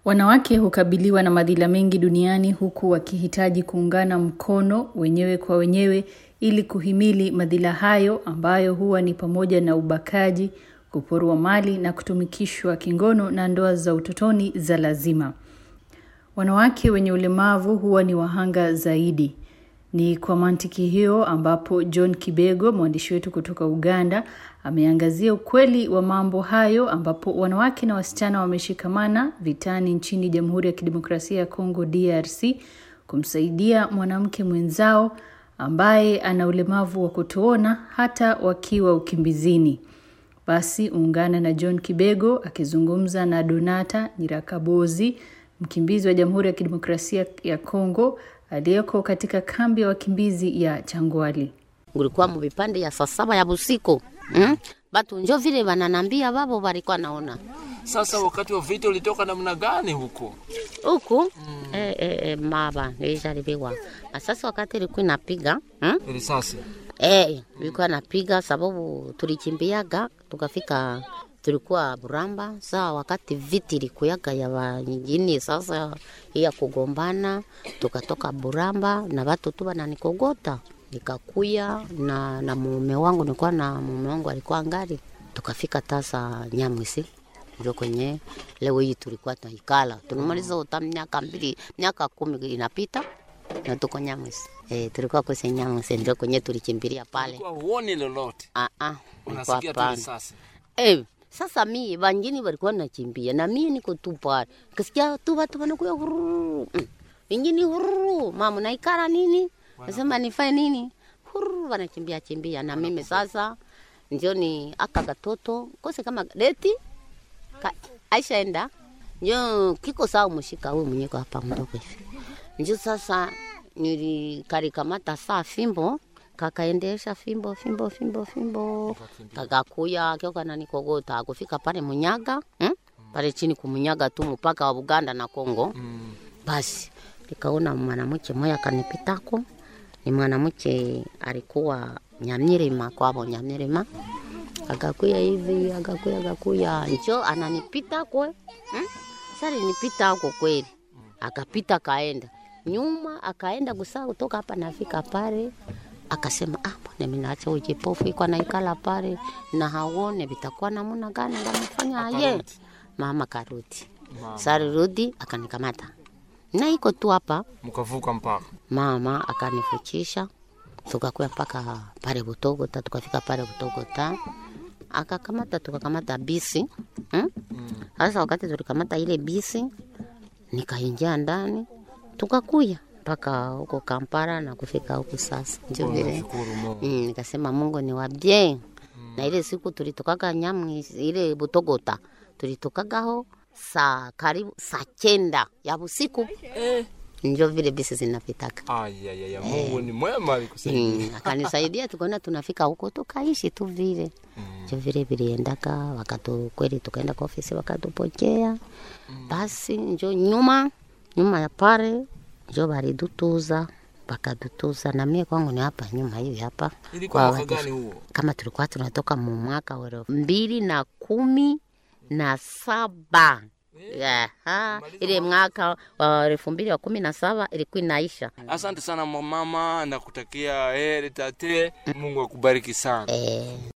Wanawake hukabiliwa na madhila mengi duniani huku wakihitaji kuungana mkono wenyewe kwa wenyewe ili kuhimili madhila hayo ambayo huwa ni pamoja na ubakaji, kuporwa mali na kutumikishwa kingono na ndoa za utotoni za lazima. Wanawake wenye ulemavu huwa ni wahanga zaidi. Ni kwa mantiki hiyo ambapo John Kibego, mwandishi wetu kutoka Uganda, ameangazia ukweli wa mambo hayo ambapo wanawake na wasichana wameshikamana vitani nchini Jamhuri ya Kidemokrasia ya Kongo DRC kumsaidia mwanamke mwenzao ambaye ana ulemavu wa kutoona hata wakiwa ukimbizini. Basi ungana na John Kibego akizungumza na Donata Nyirakabozi, mkimbizi wa Jamhuri ya Kidemokrasia ya Kongo aliyeko katika kambi ya wakimbizi ya Changwali. Ngulikuwa muvipande ya saa saba ya busiku mm? Batu njo vile wananambia babo walikuwa naona Sasa wakati wa vita ulitoka namna gani huko? huku mm. e, e, e, maba nilijaribiwa na sasa wakati ilikuwa inapiga mm? Risasi. e, ilikuwa napiga sababu tulikimbiaga tukafika tulikuwa Buramba. Saa wakati viti ilikuyaga ya wanyingine, sasa ya kugombana, tukatoka Buramba na watu tu wananikogota nikakuya na, na mume wangu nilikuwa na mume wangu alikuwa ngari, tukafika tasa Nyamwisi ndio kwenye leo hii tulikuwa tunaikala tunamaliza uta miaka mbili miaka kumi inapita na tuko Nyamwisi eh, tulikuwa kwenye Nyamwisi ndio kwenye tulikimbilia pale. Kwa huoni lolote. Ah ah, Unasikia tu hapana. risasi. Eh, sasa mi wangine walikuwa nachimbia na mimi niko tu pale. Kasikia tu watu wanakuya hururu. Mm. Wengine hururu, mama naikara nini? Nasema nifanye nini? Hururu wanachimbia chimbia na mimi sasa ndio ni aka katoto kose kama leti ka, Aisha enda njo kiko sawa mshika huyu mwenyeko hapa mdogo hivi. Njo sasa nilikarikamata saa fimbo kakaendesha fimbo fimbo fimbo fimbo kakakuya kio kananikogota kufika pale Munyaga hmm? pale chini kumunyaga tu mpaka wa Uganda na Kongo Mm. basi nikaona mwanamke mmoja kanipitako, ni mwanamke alikuwa Nyamirima kwabo Nyamirima, akakuya hivi akakuya akakuya, njo ananipita kwe hmm? Sasa nipita huko kweli, akapita kaenda nyuma, akaenda kusaa kutoka hapa nafika pale akasema ah, mbona mimi naacha ujipofu iko naikala pale na haone vitakuwa namna gani ngamfanya aye. Akarudi. Mama karudi, Mama. sarudi akanikamata na iko tu hapa Mkavuka mpaka. mama akanifuchisha tukakuya mpaka pale Butogota, tukafika pale Butogota akakamata tukakamata bisi hmm? Sasa wakati tulikamata ile bisi, nikaingia ndani tukakuya mpaka huko Kampala na kufika huku sasa, ndio vile Shukuru Mungu. mm, nikasema Mungu ni wa bien na ile siku tulitokaga Nyamwi ile Butogota tulitokagaho saa karibu saa chenda ya usiku njo vile bisi zinapitaka. Ay, ay, ay, Mungu ni mwema alikusaidia. Mm, akanisaidia tukaona tunafika huko tukaishi tu vile njo vile viliendaka wakatu kweli, tukaenda kwa ofisi wakatupokea. Basi njo nyuma nyuma ya pale njo balidutuza bakadutuza, na mie kwangu ni hapa nyuma hivi hapa Ilikuwa mwaka watu- gani huo? kama tulikuwa tunatoka mu mwaka wa elfu mbili na kumi na saba Aha, ile mwaka wa elfu mbili wa kumi na saba ilikuwa inaisha. Asante sana mama, nakutakia heri tate. Mungu akubariki sana. Eh,